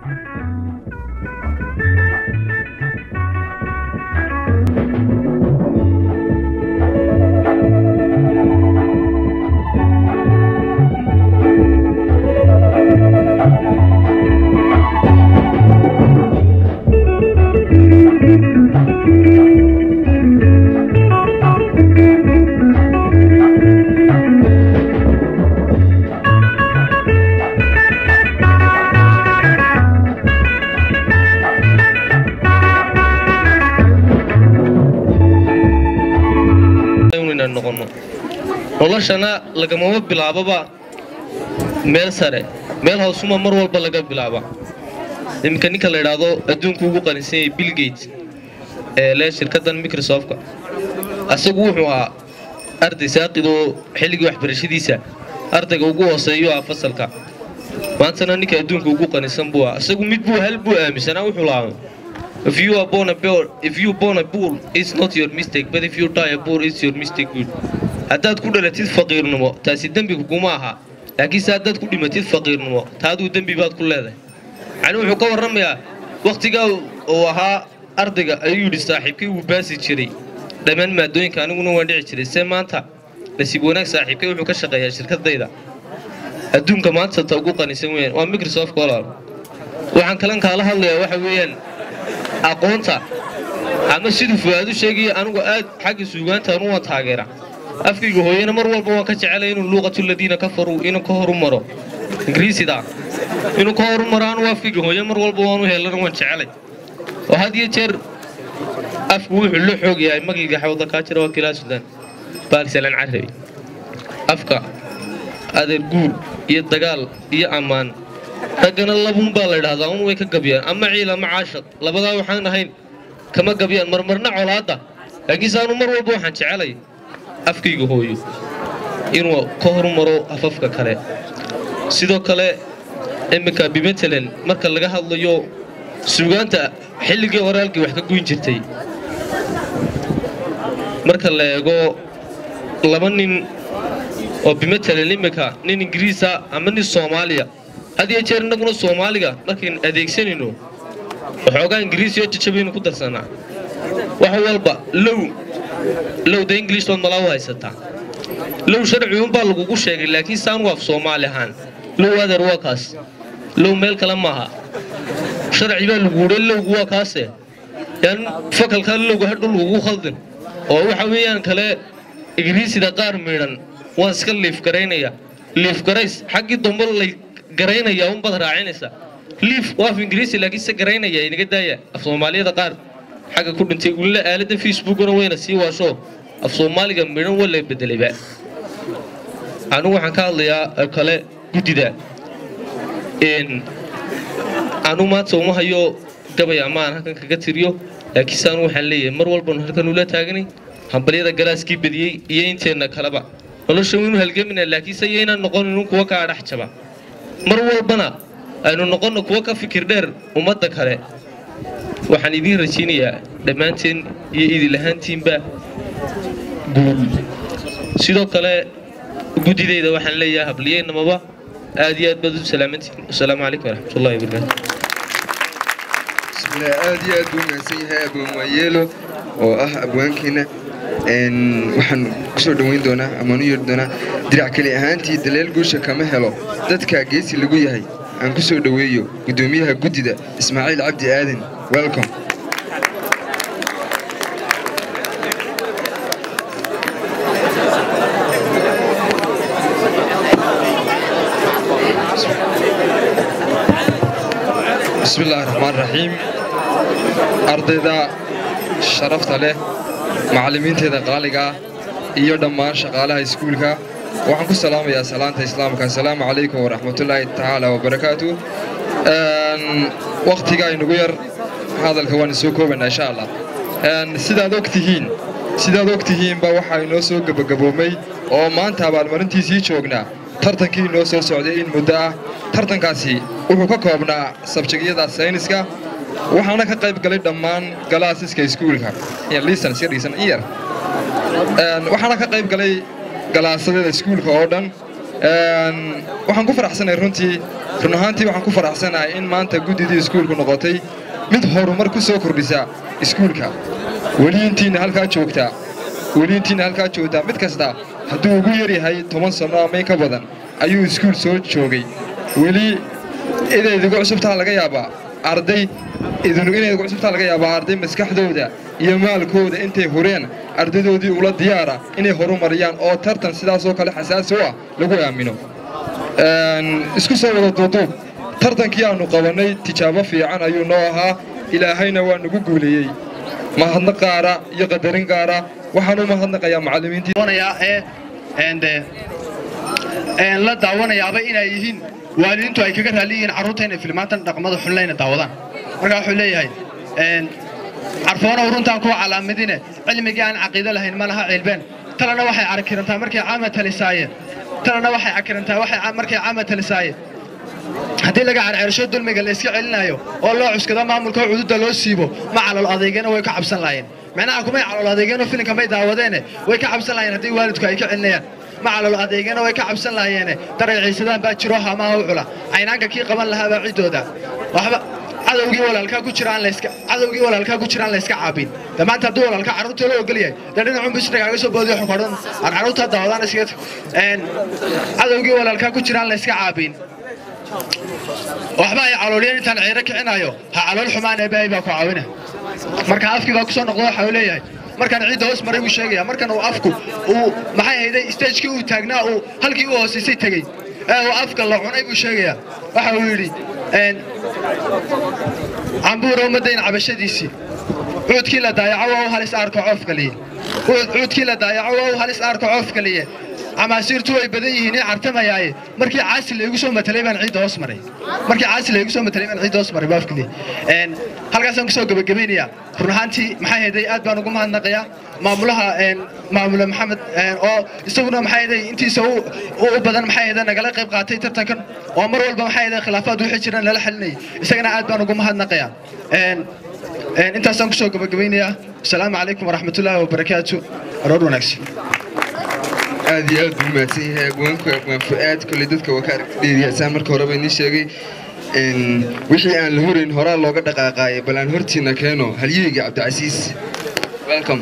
inaan noqono noloshana lagamama bilaababa meel sare meel hoosuma mar walba laga bilaaba iminka ninka la idhaahdo adduunku ugu qanisan yahay bill gate ee leh shirkaddan microsoftka asagu wuxuu ahaa arday saaqidoo xilligii waxbarashadiisa ardayga ugu hooseeyo ah fasalka maantana ninka adduunka ugu qanisan buu ah isagu mid buu hal buu aaminsanaa wuxuu lahaa If you are born a bull, if you born a bull, it's not your mistake, but if you die a bull, it's your mistake good. haddaad ku dhalatid faqiirnimo taasi dembi kuguma aha laakiinse haddaad ku dhimatid faqiirnimo taaduu dembi baad ku leedahay macni wuxuu ka warramayaa wakhtigaa uu ahaa ardayga ayuu yidhi saaxiibkay wuu baasi jiray dhammaan maadooyinka aniguna waan dhici jiray see maanta nasiib wanaag saaxiibkay wuxuu ka shaqeeyaa shirkadayda adduunka maanta ta ugu qanisan weeyaan waa microsoft walaal waxaan kalan kaala hadlayaa waxa weeyaan aqoonta ama siduu fuaadu sheegaya anigu aad xagga suugaanta anu waan taageera afkayga hooyana mar walba waan ka jecelay inuu luuqatu ladiina kafaruu inuu ka horu maro ingiriisida inuu ka horu maro anu afkayga hooye mar walba waanu helana waan jecelay oo had iyo jeer afku wuxuu la xoog yahay magiga xawda kaa jira waa kilaa sudan baalisalaan carabi afka adeer guur iyo dagaal iyo ammaan raggana labuun baa la idhahdaa un way ka gabyaan ama ciil ama caashaq labadaa waxaan ahayn kama gabyaan marmarna colaadda laakiinse anu mar walba waxaan jecelay afkayga hooyo inuu ka horumaro afafka kale sidoo kale iminka bimatalan marka laga hadlayo suugaanta xilligii hore halkii wax ka goyn jirtay marka la eego laba nin oo bimatalan iminka nin ingiriisa ama nin soomaaliya had iyo jeer innaguna soomaaliga markayn adeegsanayno waxoogaa ingiriisi oo jajabaynu ku darsanaa wax walba low lowda english baad malaa u haysataa low sharci unbaa lagugu sheegay laakiin saanugu af soomaali ahaan low adeer waa kaas low meel kale maaha sharci baa lagu wuhay lowgu waa kaase yaan fakalkaa lowga hadhow lagugu khaldin oo waxa weeyaan kale ingiriisida qaar miidhan waan iska liifgaraynaya liifgarays xaggii dambe lay garaynaya unbaad raacinaysa liif waa af ingiriisi laakiin se garaynaya inaga daaya af soomaaliyada qaar xagga ku dhintay ulila aaladda facebookuna wayna sii waasho af soomaaliga midhan waa la bedelayba anigu waxaan ka hadlayaa kale guddida anigu maanta uma hayo gabay amaan halkan kaga tiriyo laakiinse anigu waxaan leeyahay mar walbanu halkan ula taaganay hambalyada galaaskii badiyey iyo inteenna kaleba nolosha waynu halgamina laakiinse yaynaan noqonin kuwa kaa dhex jaba mar walbana aynu noqonno kuwa ka fikir dheer ummadda kale waxaan idiin rajaynayaa dhammaanteen iyo idilahaantiinba guul sidoo kale guddidayda waxaan leeyahay habliyeynamaba aad iyo aad baad u salaamantiin wasalaamu calaykum waraxmatullahi wabarakaatu bismillah aad iyo aad buu mahadsan yahay abwaan waayeelo oo ah abwaankeena waxaan kusoo dhoweyn doonaa amaan u yeedhi doonaa dirac keli ahaantii daleel guusha kama helo dadka geesi lagu yahay aan ku soo dhoweeyo guddoomiyaha guddida ismaaciil cabdi aadan welcome بسم الله الرحمن الرحيم ardayda sharafta leh macallimiinteeda qaaliga ah iyo dhammaan shaqaalaha iskuulka waxaan ku salaamayaa salaanta islaamka asalaamu calaykum waraxmatullaahi tacaala wabarakaatu wakhtiga aynugu yar hadalka waan isoo koobanaa insha allah sidaad og tihiin sidaad og tihiinba waxaa inoo soo gebagaboomay oo maanta abaalmarintiisii joognaa tartankii inoo soo socday in muddo ah tartankaasi wuxuu ka koobnaa sabjegyada sayniska waxaana ka qayb galay dhammaan galaasiska iskuulka waxaana ka qayb galay galaasadeeda iskuulka oo dhan waxaan ku faraxsanay runtii run ahaantii waxaan ku faraxsanahay in maanta guddidii iskuulku noqotay mid horumar ku soo kordhisa iskuulka weli intiina halkaa joogtaa weli intiina halkaa joogtaa mid kasta hadduu ugu yaryahay toban sanno ama in ka badan ayuu iskuul soo joogay weli idaydigu cusubtaa laga yaabaa arday idinu inaydigu cusubtaa laga yaabaa arday maskaxdooda iyo maalkooda intay hureen ardaydoodii ula diyaara inay horumariyaan oo tartan sidaasoo kale xasaasi u ah lagu aamino isku soo wada duuduub tartankii aannu qabannay tijaabo fiican ayuu noo ahaa ilaahayna waa nagu guuleeyey mahadnaq qaara iyo qadarin qaara waxaan u mahadnaqayaa macallimiintii ee la daawanayaaba inay yihiin waalidiintu ay kaga raali yihiin carruurta inay filmaantan dhaqmada xunlayna daawadaan marka wuxuu leeyahay carfoonow runtaan kuwa calaamadine cilmigii aan caqiido lahayn ma laha ceelbeen talana waxay arkirantaa markay caama talisaaye talana waxay cakirantaa waxay markay caama talisaaye haddii laga carceersho dulmiga la iska celinayo oo loo cuskado maamulka oo cududa loo siibo ma calool adeegana way ka cabsan laayeen macnaha kumay calool adeegeenoo filinka may daawadeene way ka cabsan laayeen haddii waalidku ay ka celinayaan ma calool adeegana way ka cabsan lahaayeene daray ciisadaan baa jiro hamaha u cula caynaanka kii qaban lahaabaa ciddooda waxba cadowgii walaalkaa ku jiraan layska cadowgii walaalkaa ku jiraan layska caabin de maanta hadduu walaalka carruurta loo ogol yahay dee dhinacun bisna kaaga soo boodiyo xukadhan aan carruurta daawadaan iskaga cadowgii walaalkaa ku jiraan layska caabin waxba ay calooliyeen intaan ciiro kicinayo ha calool xumaan eebaahay baa ku caawina marka afkii baa ku soo noqdo waxa uu leeyahay markaan ciidda hoos maray buu sheegaya markan uu afku uu maxay hayday stagekii uu taagnaa uu halkii u hoosaysay tegey ee uu afka la cunay buu sheegayaa waxa uu yidhi cambuura ummaddayn cabashadiisii cuudkii la daayaco waa u halis aarka coofkaliye cuudkii la daayaco waa u halis aarka coofkaliye camaasiirtu way badan yihiin in cartamayaaye markii caasi laygu soo matalay baan ciidda hoos maray markii caasi laygu soo matalay baan ciidda hoos maray baafkili een halkaasaan kusoo gabagabaynayaa run ahaantii maxay hayday aad baan ugu mahadnaqayaa maamulaha een maamule maxamed een oo isaguna maxay hayday intiisa u u badan maxay hayday nagala qayb qaatay tartankan oo mar walba maxay hayday khilaafaad wixii jiraan lala xalinayay isagana aad baan ugu mahadnaqayaa een een intaasaan kusoo gabagabaynayaa asalaamu calaykum waraxmatullaahi wabarakaatu aroor wanaagsan aad iyo aad buu mahadsan yahay abwaanku abwaan fu-aad kolley dadka waa ka argdheeriyaasaan marka horeba inii sheegay wixii aan la horayn horaa looga dhaqaaqaayay bal aan hortiina keeno halyeyga cabdicasiis welcome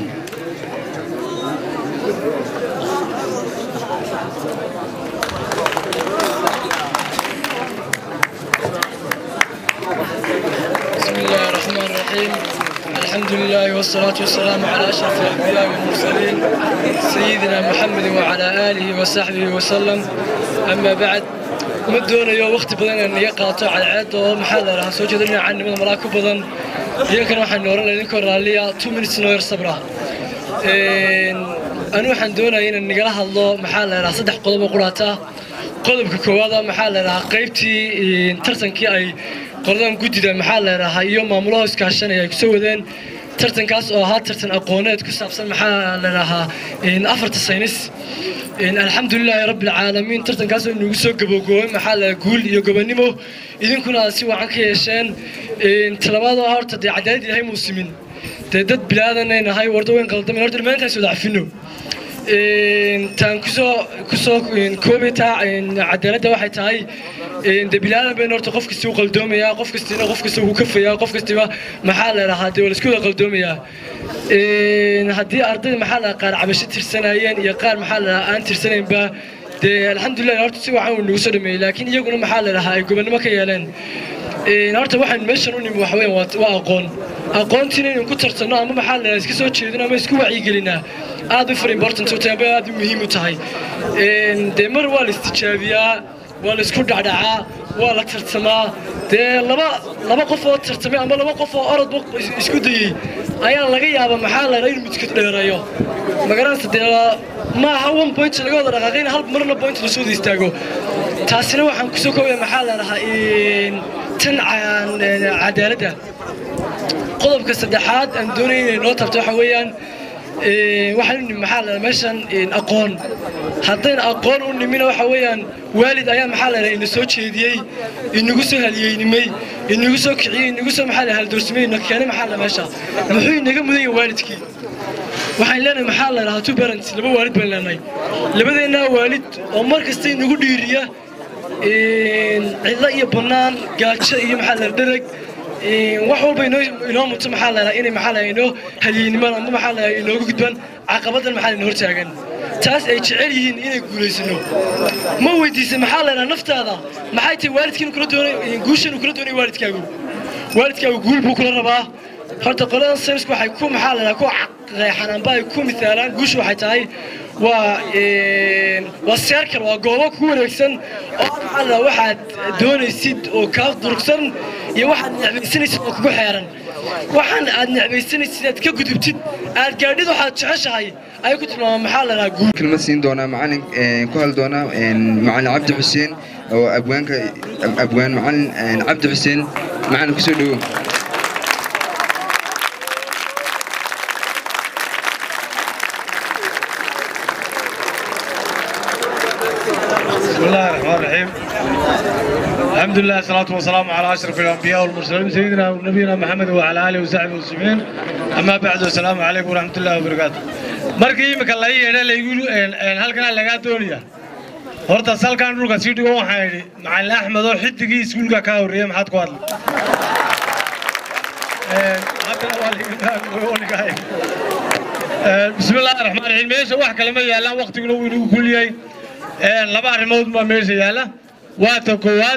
بسم الله الرحمن الرحيم الحمد لله والصلاة والسلام على أشرف الأنبياء والمرسلين سيدنا محمد وعلى آله وصحبه وسلم أما بعد مدونا يو وقت بدن أن يقاطع على عاد ومحاضرة لها سوى جدنا عن من مراكب بدن يمكن واحد نورا لنكو راليا 2 minutes نوير صبرا أنا waxaan doonayaa in nagala hadlo maxaa la yiraahdaa saddex qodob oo quraata qodobka koowaad maxaa la yiraahdaa qaybtii tartankii ay qoladan guddida maxaa la yidhaahaa iyo maamulaha iskaashanaya ay kusoo wadeen tartankaas oo ahaa tartan aqooneed ku saabsan maxaa la yidhaahaa afarta saynis alxamdulilaahi rabbi alcaalamiin tartankaas oo inagu soo gabogooy maxaa la guul iyo gobonimo idinkuna aad si wacan ka yeesheen talabaad oo horta dee cadaalad ilahay muusimin dee dad bilaadanay nahay warda weyn qaldamin horta dhammaantaan soo dacfino taan kusoo kusoo koobi taa cadaaladda waxay tahay de bilaadan bayna horta qof kasta u qaldoomayaa qof kastina qof kasta uu kafayaa qof kastiba maxaa la dhahaa dee waa la isku wada qaldoomayaa haddii ardayda maxaa la qaar cabasho tirsanayeen iyo qaar maxaa la dhahaa aan tirsanaynba dee alxamdulilah horta si wacan uu nagu soo dhameeyey laakiin iyaguna maxaa la dhahaa ay gobonnimo ka yeeleen horta waxaan meeshan u nimi waxa weeyaan waa aqoon aqoontiina inaynu ku tartanno ama maxaa la dhahaa iska soo jeedino ama isku wacyigelinaa aad u far important u tahay aad u muhiim u tahay dee mar waa la istijaabiyaa waa la isku dhacdhacaa waa la tartamaa dee laba laba qof oo tartamay ama laba qof oo orodba isku dayey ayaa laga yaaba maxaa la in midkood dheereeyo magaranaysa dee ma aha one point laga wada dhaqaaqayna hal marna point lasoo wada istaago taasina waxaan kusoo koobaya maxaa la dhahaa tan cadaaladda qodobka saddexaad aan doonaya inay noo tabto waxa weeyaan waxaan u nimi maxaa la meeshan aqoon haddayna aqoon u nimina waxa weeyaan waalid ayaa maxaa la ina soo jeediyey inagu soo halyeynimay inagu soo kiciyey inagu soo maxaa la haldoorsamay ina keenay maxaa la meesha muxuu inaga mudan yahay waalidkii waxaan leenahay maxaa la dhahaa two parents laba waalid baan leenahay labadeenna waalid oo mar kasta inagu dhiiriya cidlo iyo bannaan gaajo iyo maxaa la dhereg wax walba inoo inoo muto maxaa la inay maxaa la inoo halyeynimaan ama maxaa la inooga gudbaan caqabadan maxaa la hor taagan taas ay jecel yihiin inay guulaysano ma weydiisay maxaa la yidhaha naftaada maxay tahay waalidkiinu kula doonay guushanu kula doonay waalidkaagu waalidkaagu guul buu kula rabaa horta qoladan saynisku waxay ku maxaa la yidhaha ku qeexan amba ay ku misaalaan guushu waxay tahay waa waa seerkal waa goobo ku wareegsan oo maxaa la yidhaha waxaad doonaysid oo kaa durugsan iyo waxaad necbaysanaysid oo kugu xeeran waxaan aad necbaysanaysid aad ka gudubtid aad gaadhid waxaad jeceshahay ayay ku tilmaamaan maxaa la yidhaha guul kelmad siin doonaa macalin ku hadli doonaa macalin cabdi xuseen oo abwaanka abwaan macalin cabdi xuseen macalin kusoo dhowow بسم الله الرحمن الرحيم الحمد لله الصلاة والسلام على أشرف الأنبياء والمرسلين سيدنا ونبينا محمد وعلى آله وصحبه وسلم أما بعد السلام عليكم ورحمة الله وبركاته markii imika la yeedha laygu halkan lagaa doonaya horta salkan dhulka sii dhigo waxaan idhi macalin axmed oo xidigii iskuulka ka horreeyey maxaad ku hadlay haddana waa ligaay bismi illaahi raxmaan raxiim meesha wax kale ma yaallaan waqtiguna wuu inagu kulyahay laba arrimood baa meesha yaalla waa ta koowaad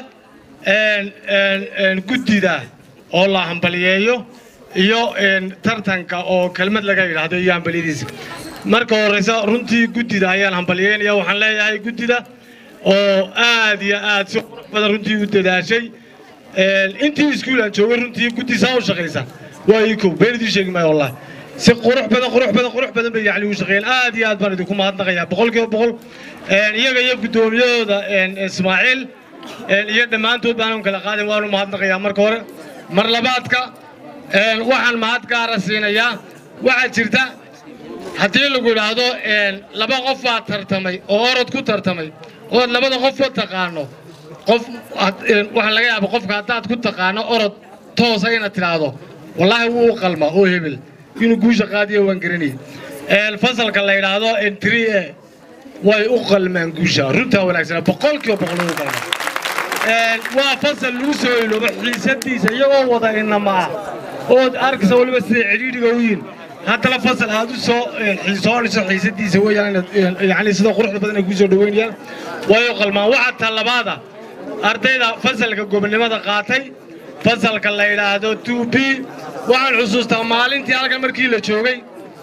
guddida oo la hambaliyeeyo iyo tartanka oo kelmad laga yidhaahdo iyo hambaliyadiisa marka horeysa runtii guddida ayaan hambaliyeynaya waxaan leeyahay guddida oo aad iyo aad si qurux badan runtii u dadaashay intii iskuul aan joogay runtii guddi saa u shaqaysa waa ii kow been idiin sheegi maayo wallahi si qurux badan qurux badan qurux badan bay yacni u shaqeeyeen aad iyo aad baan idinku mahadnaqayaa boqolkiiba boqol iyaga iyo guddoomiyahooda ismaaciil iyo dhammaantood baanan kala qaadin waanu mahadnaqayaa marka hore mar labaadka waxaan mahad gaara siinayaa waxaa jirta haddii lagu idhaahdo laba qof baa tartamay oo orod ku tartamay ood labada qofba taqaano qof waxaa laga yaaba qofka haddaad ku taqaano orod toosa inaad tidhaahdo wallaahi wuu u qalmaa oo hebel inuu guusha qaadiyo waan garanayay fasalka la yidhaahdo entry e way u qalmaan guusha runtaa wanaagsan boqolkiiba boqol u qalmaa waa fasal lagu soo iloobo xiisadiisa iyagoo wada inama ah ood arkaysa waliba sida cidhiidhiga u yihin haddana fasal aad u soo xiisoonayso xiisadiisa weeyaan yani sida quruxda badan ay ku soo dhaweynayaan way u qalmaan waxaa talabaada ardayda fasalka gobonimada qaatay fasalka la yidhaahdo two b waxaan xusuustaa maalintii halkan markii la joogay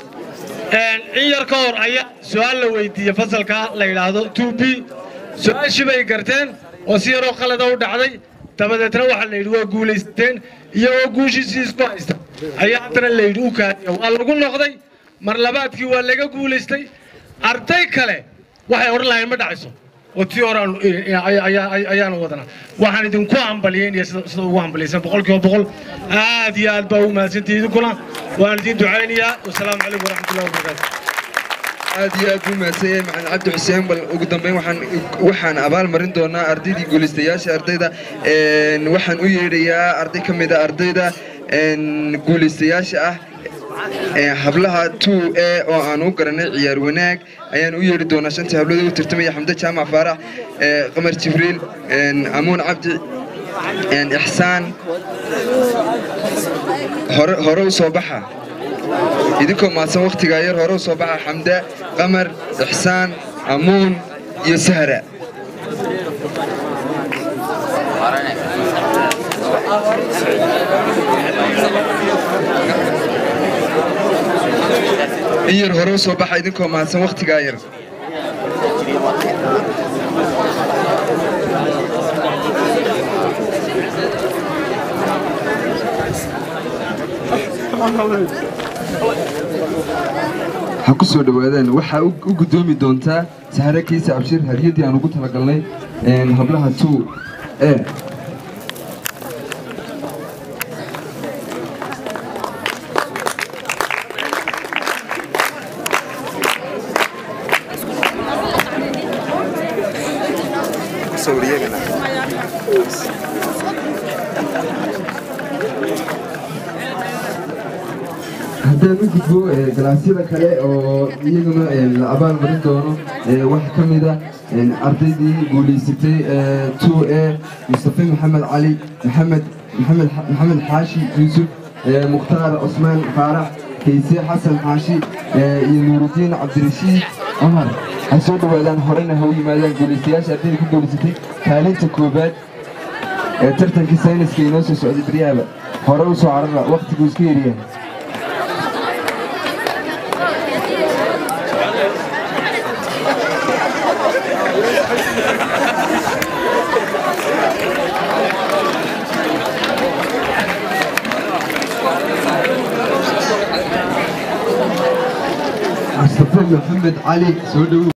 in yar ka hor ayaa su-aal la weydiiyey fasalka la yidhaahdo two b su-aashii bay garteen oo si yaroo qalada u dhacday dabadeetna waxaa la yidhi waa guulaysteen iyagoo guushiisii isku haysta ayaa haddana la yidhi u kaadiya waa lagu noqday mar labaadkii waa laga guulaystay arday kale waxay odhan lahayn ma dhacayso oo tii hore ayaanu wadanaa waxaan idinku hambalyeynaya sida ugu hambalyaysan boqolkiiba boqol aad iyo aad baa ugu mahadsantihi idinkuna waan idin ducaynayaa wasalaamu calaykum waraxmatullahi wabarakaatu aad iyo aad buu mahadsan yahay macalin cabdi xuseen bal ugu dambeyn waxaan waxaan abaal marin doonaa ardaydii guulaystayaasha ardayda waxaan u yeedhayaa arday ka mid a ardayda guulaystayaasha ah hablaha two e oo aan u garanay ciyaar wanaag ayaan u yeedhi doonaa shantii hablada u tartamaya xamde jaamac faarax qamar jibriil amuun cabdi ixsaan hore hore u soo baxa idinkoo maadsan wakhtigaa yar hore u soo baxa xamda qamar ixsaan amuun iyo sahra in yar hore u soo baxa idinkoo mahadsan wakhtigaa yar ha ku soo dhowaadaan waxaa u guddoomi doontaa sahre kiisa abshir hadiyadii aan ugu talagalnay hablaha two e haddaan u gudbo ee, galaasyada kale oo iyaguna ee, la abaalmarin doono ee, waxaa ka mid ah een, ardaydii guulaysatay ee, 2a mustafe maxamed cali maxamed maxamed maxamed xaashi yuusuf ee, mukhtaar cusmaan faarax kayse xasan xaashi ee, iyo nuurudiin cabdirashiid cumar ha soo dhowaadaan horena ha u yimaadaan guulaystayaasha ardayda ku guulaysatay kaalinta koobaad ee tartankii sayniska inoo soo socday baryaaba hore u soo carara waqtigu iska yaryahay mustafe maxamed cali soo dhowow